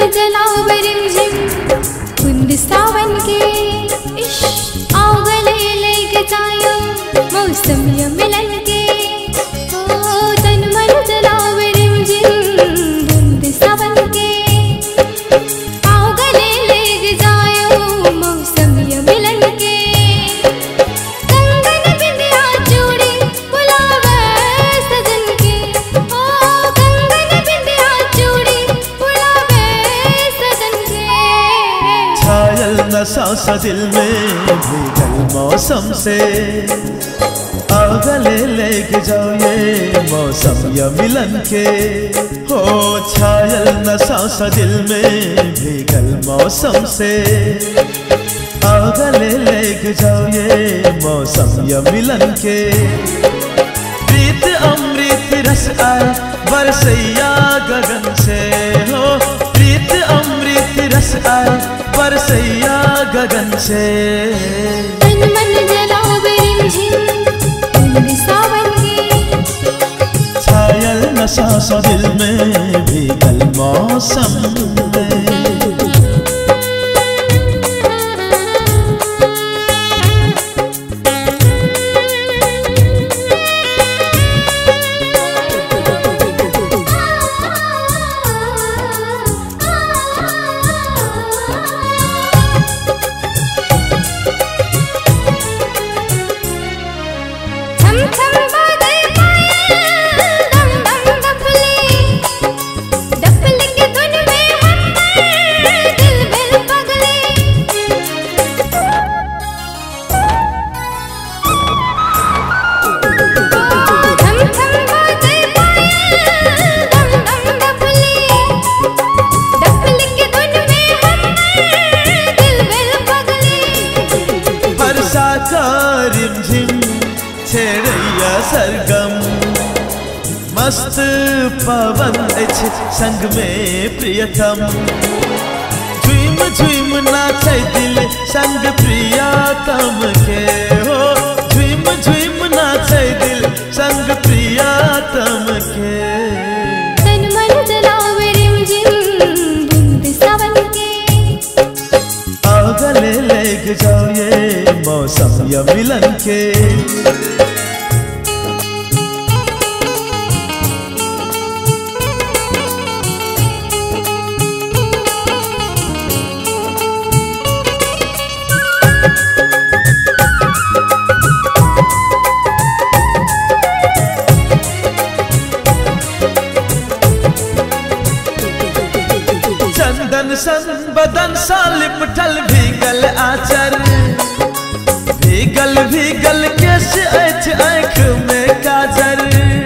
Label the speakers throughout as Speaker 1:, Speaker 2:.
Speaker 1: जलाओ रिमझिम कुंद सावन के इश आओ गले लेके जायो मौसम या मिलन के ओ तन मन जलाओ रिमझिम कुंद सावन के आओ गले लेके जायो मौसम या मिलन के कंगन बिंदिया चूड़ी बुलावे सजन के ओ कंगन बिंदिया चूड़ी बुलावे सजन के
Speaker 2: छायल नशा सा दिल में भीगल मौसम से आओ गले लेके जाओ ये मौसम या मिलन के हो छायल नशा सा दिल में भीगल मौसम से आओ गले लेके जाओ ये मौसम या मिलन के प्रीत अमृत रस आए बरसैया गगन से हो प्रीत अमृत रस आए बरसैया गगन से
Speaker 1: तन मन जलाओ रिमझिम कुंद सावन के
Speaker 2: छायल नशा सा दिल में भीगल मौसम में
Speaker 1: छम छम बाजे पायल दम दम डफली डफली के धुन में हम दिल बिल पगले छम छम बाजे पायल दम दम डफली डफली के धुन में हम दिल बिल पगले
Speaker 2: वर्षा का रिमझिम छेड़ैया सरगम मस्त पवन अछि संग में प्रियतम झुम झुम नाचे दिल संग प्रियतम के हो झुम झुम नाचे दिल संग प्रियतम के
Speaker 1: तन मन जलाओ रिमझिम बूंद सावन के
Speaker 2: आओ गले लेके जाओ ये मौसम या मिलन के चंदन सन बदन सा लिपटल भीगल आचर भीगल भीगल केस अछि आँख में काजर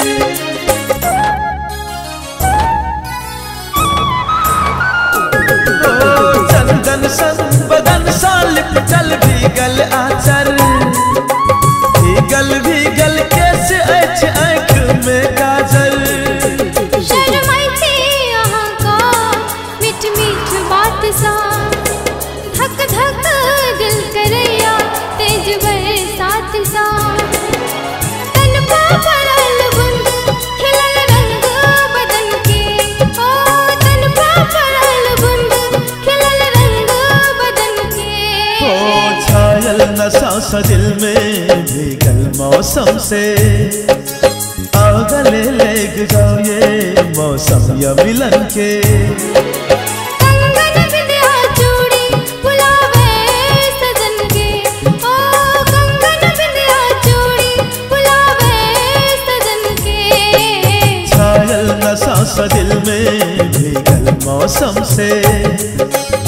Speaker 2: ओ चंदन सन बदन सा लिपटल भीगल आचर भीगल भीगल केस अछि आँख में काजर
Speaker 1: शर्माइते यहाँ का मीठ मीठ बात सा धक धक दिल करैया तेज बरसात सा तन पा पड़ल बुंद खिलल रंग बदन के ओ तन पा पड़ल बुंद खिलल रंग बदन के
Speaker 2: ओ छायल नशा सा दिल में भीगल मौसम से आओ गले लेके जाओ ये मौसम या मिलन के
Speaker 1: कंगन बिंदिया चूड़ी बुलावे सजन के ओ कंगन बिंदिया चूड़ी बुलावे सजन के
Speaker 2: छायल नशा सा दिल में भीगल मौसम से